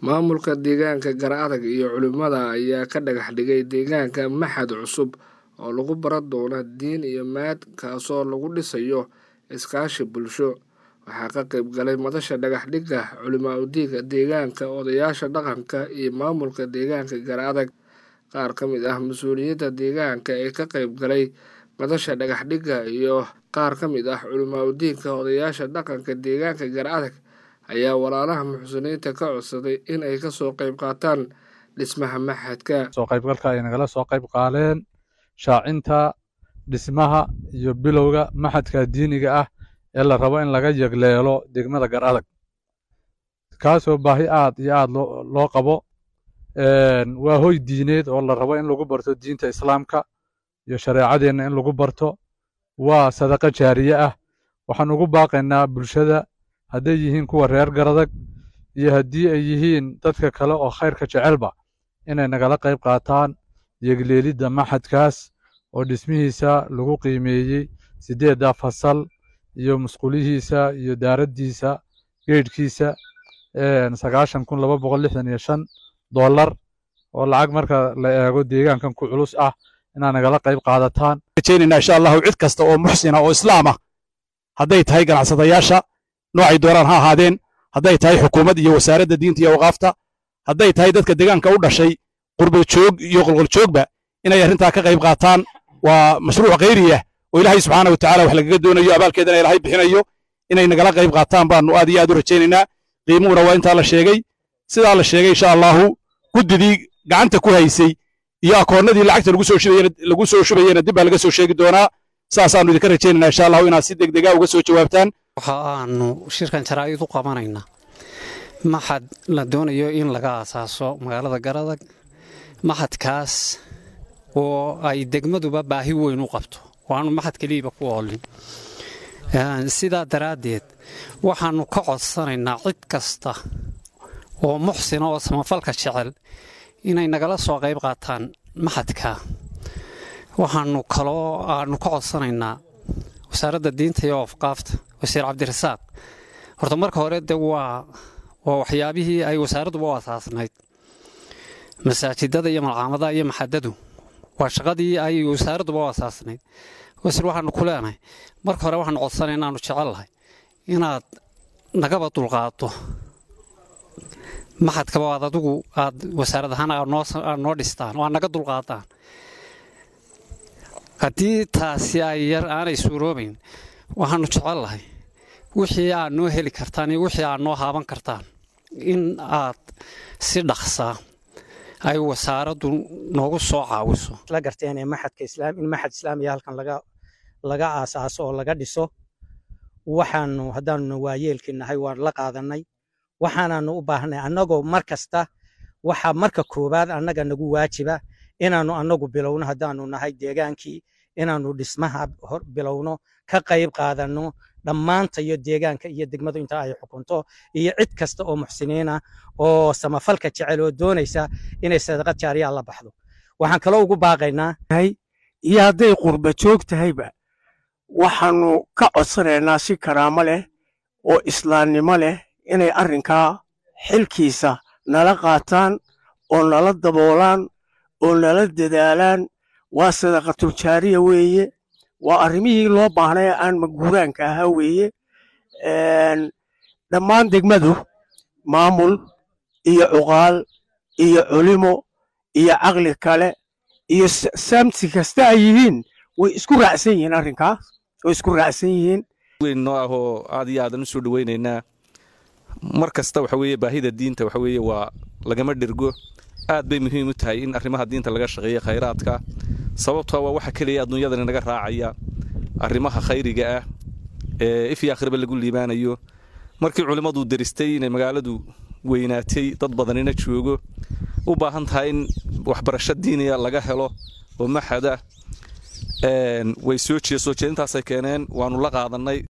Maamulka deegaanka Galactag iyo culimada ayaa ka dhagax dhigay deegaanka maxad cusub oo lagu baran doono diin iyo maad kaasoo lagu dhisayo iskaashi bulsho. Waxaa ka qayb galay madasha dhagax dhigga culimada deegaanka, odayaasha dhaqanka iyo maamulka deegaanka Galactag. Qaar ka mid ah mas'uuliyiinta deegaanka ee ka qayb galay madasha dhagax dhigga iyo qaar ka mid ah culimada odayaasha dhaqanka deegaanka Galactag ayaa walaalaha muxsiniinta ka codsaday in ay kasoo qayb qaataan dhismaha maxadka. soo qaybgalka ay nagala soo qayb qaaleen shaacinta dhismaha iyo bilowga maxadka diiniga ah ee la rabo in laga yegleelo degmada Galactag kaasoo baahi aad iyo aad loo loo qabo waa hoy diineed oo la rabo in lagu barto diinta islaamka iyo shareecadeenna in lagu barto waa sadaqa jaariye ah waxaan ugu baaqaynaa bulshada hadday yihiin kuwa reer Galactag iyo haddii ay yihiin dadka kale oo khayrka jecelba inay nagala qayb qaataan yegleelidda maxadkaas oo dhismihiisa lagu qiimeeyey siddeedda fasal iyo musqulihiisa iyo daaraddiisa geedhkiisa sagaashan kun laba boqol lixdan iyo shan dollar oo lacag marka la eego deegaankan ku culus ah inaad nagala qayb qaadataan rajaynayna insha allahu cid kasta oo muxsina oo islaam ah hadday tahay ganacsadayaasha noocay dooraan ha ahaadeen hadday tahay xukuumad iyo wasaaradda diinta iyo awqaafta hadday tahay dadka deegaanka u dhashay qurba joog iyo qolqol joogba inay arrintaa ka qayb qaataan waa mashruuc khayri ah oo ilaahay subxaana wa tacaala wax lagaga doonayo abaalkeedana ilaahay bixinayo inay nagala qayb qaataan baanu aad iyo aad u rajaynaynaa qiimuhuna waa intaa la sheegay sidaa la sheegay insha allahu guddidii gacanta ku haysay iyo akoonnadii lacagta lagu soo shubayena lagu soo shubayena dib baa laga soo sheegi doonaa saasaanu idinka rajaynaynaa insha allahu inaad si degdega uga soo jawaabtaan waxa aanu shirkan jaraa'id u qabanaynaa maxad la doonayo in laga aasaaso magaalada Galactag maxadkaas oo ay degmaduba baahi weyn u qabto waanu maxad kaliiba ku oolin sidaa daraaddeed waxaannu ka codsanaynaa cid kasta oo muxsina oo samafalka jecel inay nagala soo qayb qaataan maxadka waxaannu kaloo aanu ka codsanaynaa wasaaradda diinta iyo afqaafta wasiir cabdirasaaq horta marka hore de waa waa waxyaabihii ay wasaaradduba u asaasnayd masaajidada iyo malcaamadaha iyo maxadadu waa shaqadii ay wasaaradduba u asaasnayd wasiir waxaanu ku leenahay marka hore waxaanu codsanay inaanu jecellahay inaad nagaba dulqaado maxadkaba aad adigu aad wasaarad ahaan aad noo dhistaan oo aad naga dulqaadaan haddii taasi ay yar aanay suuroobayn waxaanu jecellahay wixii aad noo heli kartaan iyo wixii aad noo haaban kartaan in aad si dhaqsaa ay wasaaraddu noogu soo caawiso la garteen ee maxadka islaam in maxad islaamiya halkan laga laga aasaaso oo laga dhiso waxaanu haddaanu waayeelkii nahay waan la qaadanay waxaanaanu u baahnay annagoo mar kasta waxaa marka koowaad annaga nagu waajiba inaannu annagu bilowno haddaanu nahay deegaankii inaannu dhismaha bilowno ka qayb qaadanno dhammaanta iyo deegaanka iyo degmadu inta ay xukunto iyo cid kasta oo muxsiniina oo samafalka jecel oo doonaysa inay sadaqad jaariyaa la baxdo waxaan kaloo ugu baaqaynaa iyo hadday qurba joog tahayba waxaannu ka codsanaynaa si karaamo leh oo islaamnimo leh inay arrinkaa xilkiisa nala qaataan oo nala daboolaan oo nala dadaalaan waa sadaqatuljaariya weeye waa arrimihii loo baahnay aan maguuraanka ahaa weeye dhammaan degmadu maamul iyo cuqaal iyo culimo iyo caqli kale iyo saamsi kasta ay yihiin way isku raacsan yihiin arrinkaas way isku raacsan yihiin weyn noo ah oo aad iyo aadan u soo dhowaynaynaa mar kasta waxa weeye baahida diinta waxa weeye waa lagama dhirgo aad bay muhiim u tahay in arrimaha diinta laga shaqeeyo khayraadka sababtoo waa waxa keliya adduunyadani naga raacaya arrimaha khayriga ah ee if iyo akhriba lagu liibaanayo markii culimmadu deristay inay magaaladu weynaatay dad badanina joogo u baahan tahay in waxbarasho diiniya laga helo oo maxada way soo jeesoo jeedintaasay keeneen waannu la qaadannay